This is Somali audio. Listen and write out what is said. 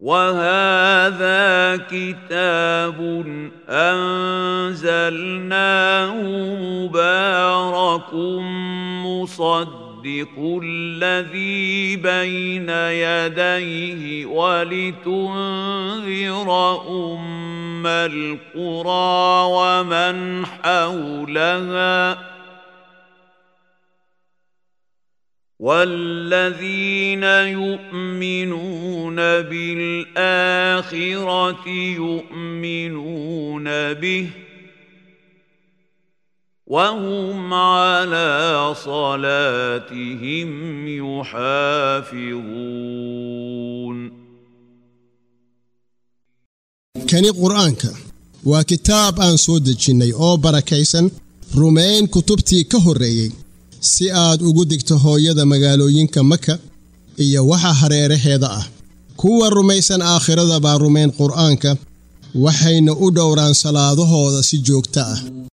وهذا كتاب انزلناه مبارك مصدق الذي بين يديه ولتنذر ام القرى ومن حولها والذين يؤمنون بالاخره يؤمنون به وهم على صلاتهم يحافظون kani qur'aanka waa kitaab aan soo dejinnay oo barakaysan rumayn kutubtii ka horreeyey si aad ugu digto hooyada magaalooyinka maka iyo waxa hareeraheeda ah kuwa rumaysan aakhirada baa rumayn qur'aanka waxayna u dhowraan salaadahooda si joogto ah